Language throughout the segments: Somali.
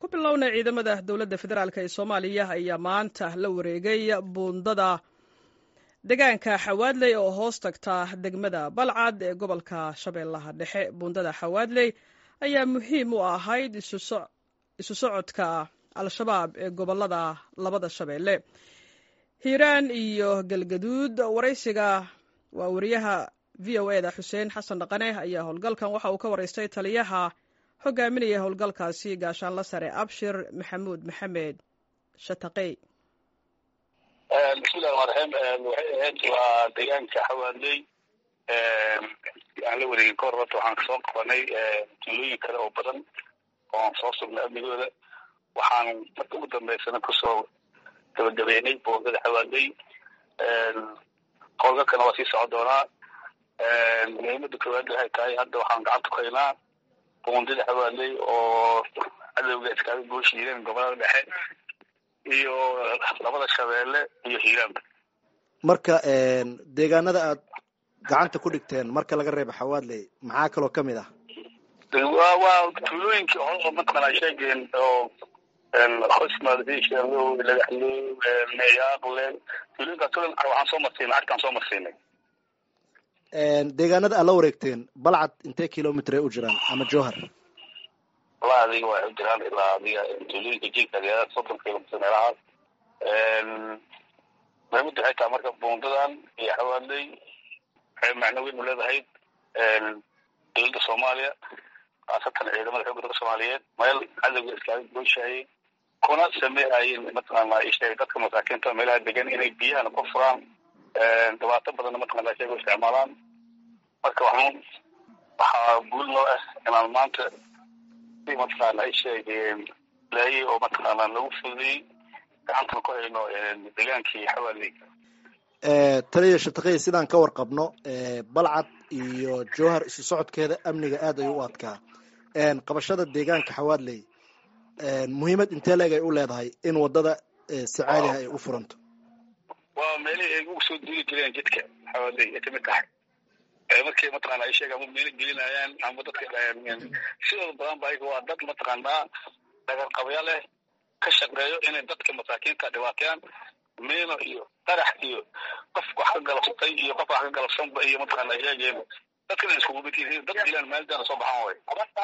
ku bilowna ciidamada dowladda federaalk ee soomaaliya ayaa maanta la wareegay buundada deegaanka xawaadley oo hoos tagta degmada balcad ee gobolka shabeellaha dhexe buundada xawaadley ayaa muhiim u ahayd isu socodka al-shabaab ee gobolada labada shabeelle hiiraan iyo galgaduud waraysiga waa wariyaha v o eda xuseen xasan dhaqane ayaa howlgalkan waxa uu ka waraystay taliyaha hogaaminaya howlgalkaasi gaashaanla sare abshir maxamuud maxamed shataqey bismillahi ramaan raxiim waxay ahayd waa deegaanka xawaadley aan la wareegin ka hor horta waxaan kasoo qabanay tuulooyin kale oo badan oo aan soo sugnay amnigooda waxaan marka ugu dambeysana kusoo gabagabeynay boogada xawaadley howlgalkana waa sii socon doonaa muhiimada koowaad waxay tahay hadda waxaan gacanta ku haynaa buundida xawaadley oo cadowga iskaaga gooshiideen gobolada dhexe iyo labada shabeelle iyo hiiraanba marka deegaanada aad gacanta ku dhigteen marka laga reebo xawaadley maxaa kaloo kamid ah wa waa tuulooyinkii hore mataqaanaa sheegeen oo hosmadishaalo lagaxlo meyaaqle tuulooyinkaas kulan waxaan soo marsiinay arkaan soo marsiinay deegaanada aad la wareegteen balcad intee kilomitr ay u jiraan ama jowhar walaa adiga waxay u jiraan ilaa adiga tuulooyinka jiilka deegaanada soddon kilomitr meelahaas muhiimada waxay tahay marka buundadan iyo xawaadley waxay macno weyn u leedahay dowladda soomaaliya khaasatan ciidamada xoogga dalka soomaaliyeed meel cadowga iskaaga gooshaayay kuna sameehayeen mataqaana isheeg dadka masaakiinta meelaha degan inay biyahana ku furaan dhibaato badanna mataqana sheega isticmaalaan marka waxaan waxaa guul noo ah inaan maanta si mataqaana isheeg laayay oo mataqaana lagu fududiyey gacantana ku hayno degaankii xawaaley taliya shataqey sidaan ka warqabno balcad iyo jowhar isu socodkeeda amniga aad ayuu u adkaa qabashada deegaanka xawaadley muhiimad intee leeg ay u leedahay in wadada si caadiha ay u furanto waa meelihii ay ugu soo duuli jireen jidka xawaadley ay kamid tahay markay mataqaana ay sheeg ama meelo gelinayaan ama dadka sidooda badan ba ayaga waa dad mataqaanaa dhagar qabya leh ka shaqeeyo inay dadka masaakiinta dhibaateeyaan meeno iyo qarax iyo qof wax ka galabsatay iyo qof wax ka galabsanba iyo mataqaana sheegeen dadkana iskugu mid yihiin dad dilaan maalidana soo baxaan way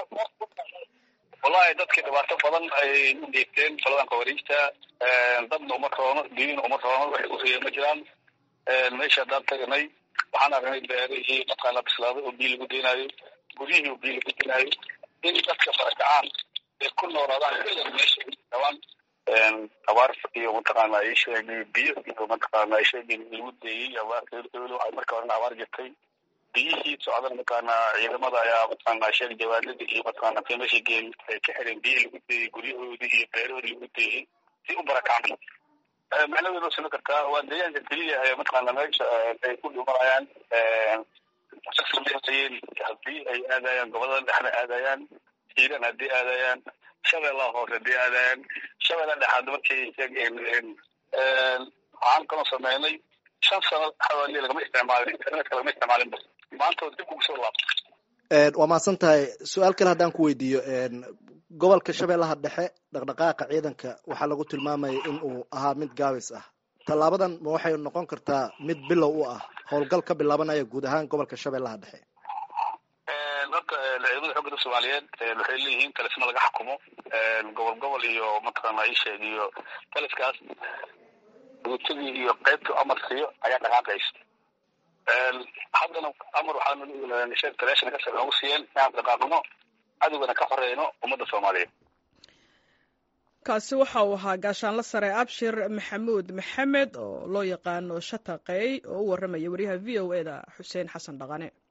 wallahi dadka dhibaato badan ay u dhiibteen qoladan kawariijta dadna uma roono diin uma roono waxay usiiya ma jiraan meesha haddaan taganay waxaan aragnay beerihii mataqaana bislaaday oo biyo lagu deynayo guryihii oo biyo lagu deynayo in dadka farakacaan ay ku noolaadaan meesha dhawaan abaar iyo mataqaana isheegi biyo iyo mataqaana isheegi lagu deeyey abaar marka horena abaar jirtay biyihii socdan mataqaana ciidamada ayaa mataqaana sheeg jawaanada iyo mataqaana meesha geen ay ka xireen biyo lagu deeyey guryahoodii iyo beerahoodii lagu deeyey si u barakacaan macnaheedu sino kartaa waa deegaanka keliya ee mataqaana meesha ay ku dhimanayaan sameeyeen haddii ay aadayaan gobolada dhexda aadayaan hiiran haddii aadayaan shabeellaha hoose haddii aadayaan shabeellaha dhexaad markay sheegeen waxaan kaloo sameynay shan sano xawaali lagama isticmaalin internetka lagama isticmaalin maanta dib ugu soo laabto waa mahadsan tahay su-aal kale haddaan ku weydiiyo gobolka shabeellaha dhexe dhaqdhaqaaqa ciidanka waxaa lagu tilmaamaya in uu ahaa mid gaabis ah tallaabadan ma waxay noqon kartaa mid bilow u ah howlgal ka bilaabanaya guud ahaan gobolka shabeellaha dhexe horta ciidamada xoogga dalka soomaaliyeed waxay leeyihiin talisma laga xukumo gobol gobol iyo mataqaana isheeg iyo taliskaas guutadii iyo qaybta amar siiyo ayaa dhaqaaqaysa haddana amar waxaanu sheeg taleeshana ka noogu siiyeen inaan dhaqaaqno cadowgana ka horeyno ummadda soomaaliyeed kaasi waxa uu ahaa gaashaanla sare abshir maxamuud maxamed oo loo yaqaano shataqey oo u warramaya wariyaha v o e da xuseen xasan dhaqane